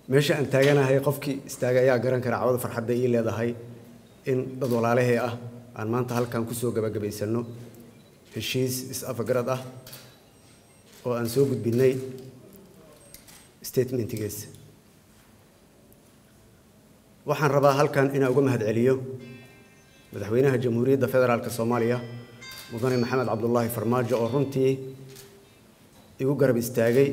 meesha aan taaganahay qofkii istaaga ayaa garan kara cawada farxadda ii leedahay in dad walaalahee ah aan maanta halkan kusoo gabagabaysanno heshiis is-afagarad ah oo aan soo gudbinnay statementigiisa waxaan rabaa halkan inaan uga mahadceliyo madaxweynaha jamhuuriyadda federaalk soomaaliya mudane maxamed cabdulaahi farmaajo oo runtii igu garab istaagay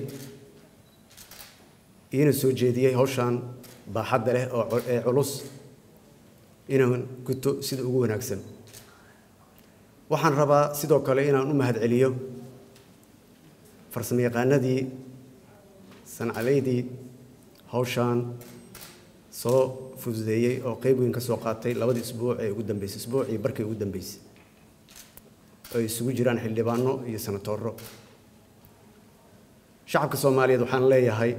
iina soo jeediyey hawshaan baaxadda leh oo ee culus inaan guto sida ugu wanaagsan waxaan rabaa sidoo kale inaan u mahadceliyo farsamo yaqaanadii sancadaydii hawshaan soo fududeeyey oo qeyb weyn ka soo qaatay labadii isbuuc ee ugu dambeysay isbuucii barkii ugu dambeysay ay isugu jiraan xildhibaano iyo sanatooro shacabka soomaaliyeed waxaan leeyahay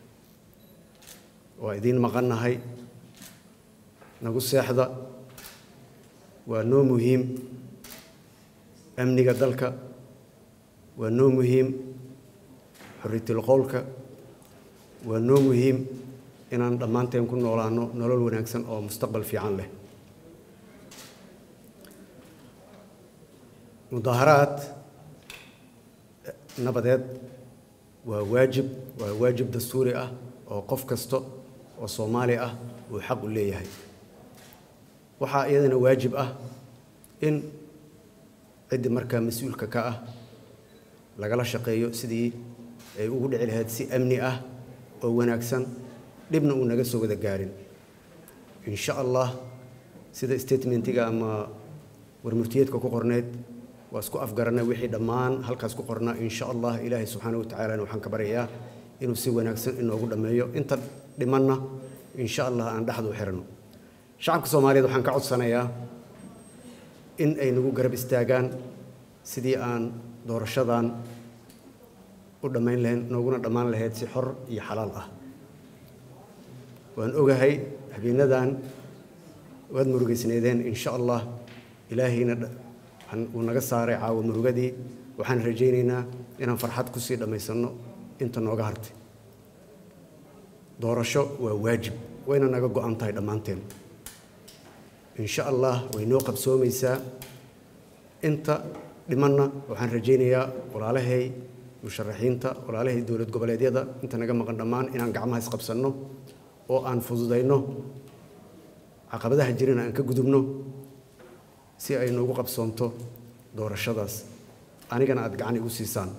waa idiin maqannahay nagu seexda waa noo muhiim amniga dalka waa noo muhiim xorriyatul qowlka waa noo muhiim inaan dhammaanteen ku noolaano nolol wanaagsan oo mustaqbal fiican leh mudaaharaad nabadeed waa waajib waa waajib dastuuri ah oo qof kasta oo soomaali ah uu xaq u leeyahay waxaa iyadana waajib ah in ciddii markaa mas-uulka ka ah lagala shaqeeyo sidii ay ugu dhici lahayd si amni ah oo wanaagsan dhibna uu naga soo wada gaarin insha allah sida statementiga ama warmurtiyeedka ku qorneyd waa isku afgaranay wixii dhammaan halkaas ku qornaa insha allah ilaahay subxaana wa tacaalana waxaan ka baryayaa inuu si wanaagsan inoogu dhammeeyo inta dhimanna insha allah aan dhexdu u xiranno shacabka soomaaliyeed waxaan ka codsanayaa in ay nagu garab istaagaan sidii aan doorashadan u dhammayn lahayn nooguna dhammaan lahayd si xor iyo xalaal ah waan ogahay habeenadan waad murugaysneedeen insha allah ilaahayna uu naga saaray caawa murugadii waxaan rajaynaynaa inaan farxad kusii dhammaysanno inta nooga hartay doorasho waa waajib wayna naga go-an tahay dhammaanteen insha allah way noo qabsoomaysaa inta dhimanna waxaan rajaynayaa walaalahay musharaxiinta walaalahay dowlad goboleedyada inta naga maqan dhammaan inaan gacmaha isqabsanno oo aan fududayno caqabadaha jirana aan ka gudubno si ay noogu qabsoonto doorashadaas anigana aada gacan igu siisaan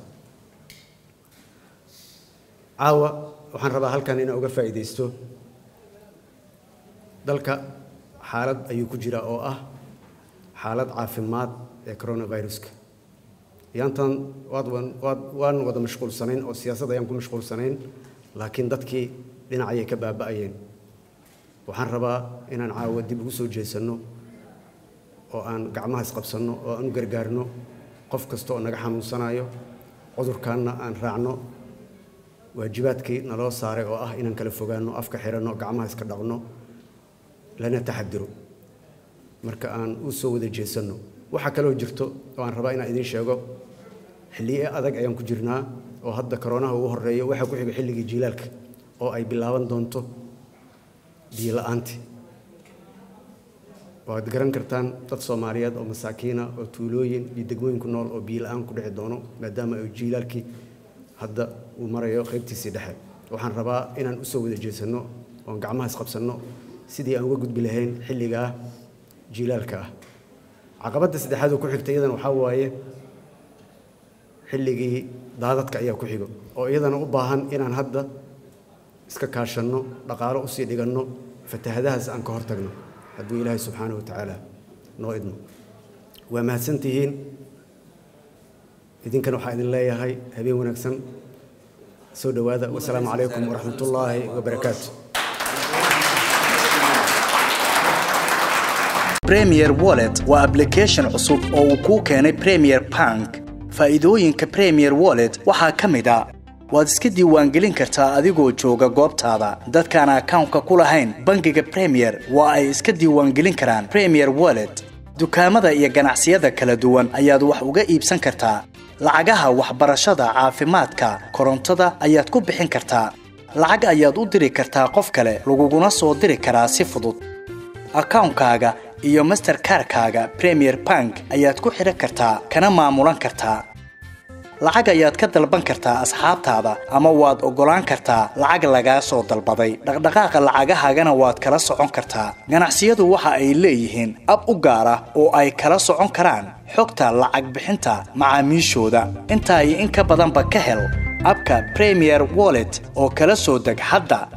caawa waxaan rabaa halkan inaan uga faa'iidaysto dalka xaalad ayuu ku jiraa oo ah xaalad caafimaad ee coronaviruska yaantan waad waad waan wada mashquulsanayn oo siyaasad ayaan ku mashquulsanayn laakiin dadkii dhinacayay ka baaba'ayeen waxaan rabaa inaan caawa dib ugu soo jeesanno oo aan gacmaha isqabsanno oo aan u gargaarno qof kasta oo naga xanuunsanayo cudurkaanna aan raacno waajibaadkii naloo saaray oo ah inaan kala fogaanno afka xiranno gacmaha iska dhaqno lana taxadiro marka aan u soo wada jeesanno waxaa kaloo jirto oo aan rabaa inaan idiin sheego xilliye adag ayaan ku jirnaa oo hadda koroonaha ugu horreeyo waxaa ku xiga xilligii jiilaalka oo ay bilaaban doonto biyo la-aanti waad garan kartaan dad soomaaliyeed oo masaakiina oo tuulooyin iyo degmooyin ku nool oo biyo la-aan ku dhici doono maadaama ay jiilaalkii hadda uu marayo qaybtiisii dhexe waxaan rabaa inaan u soo wada jeesanno oon gacmaha isqabsanno sidii aan uga gudbi lahayn xilligaa jiilaalka ah caqabadda saddexaad oo ku xigta iyadana waxaa waaye xilligii daadadka ayaa ku xigo oo iyadana u baahan inaan hadda iska kaashanno dhaqaalo usii dhiganno fatahadahaas aan ka hortagno hadduu ilaahay subxaana wa tacaala noo idmo waa mahadsantihiin idinkana waxaa idin leeyahay habeen wanaagsan soo dhowaada wasalaamu calaykum waraxmat ullaahi wabarakaatu premier wallet waa application cusub oo uu kuu keenay premier bank faa'iidooyinka premier wallet waxaa ka mid a waad iska diiwaangelin kartaa adigoo jooga goobtaada dadkaan akawnka ku lahayn bangiga premier waa ay iska diiwaangelin karaan premier wallet dukaamada iyo ganacsiyada kala duwan ayaad wax uga iibsan kartaa lacagaha waxbarashada caafimaadka korontada ayaad ku bixin kartaa lacag ayaad u diri kartaa qof kale laguguna soo diri karaa si fudud akawnkaaga iyo masterkarkaaga premier bank ayaad ku xidhan kartaa kana maamulan kartaa lacag ayaad ka dalban kartaa asxaabtaada ama waad oggolaan kartaa lacag lagaa soo dalbaday dhaqdhaqaaqa lacagahaagana waad kala socon kartaa ganacsiyadu waxa ay leeyihiin ab u gaar ah oo ay kala socon karaan xogta lacag bixinta macaamiishooda intaa iyo in ka badanba ka hel abka premier wallet oo kala soo deg hadda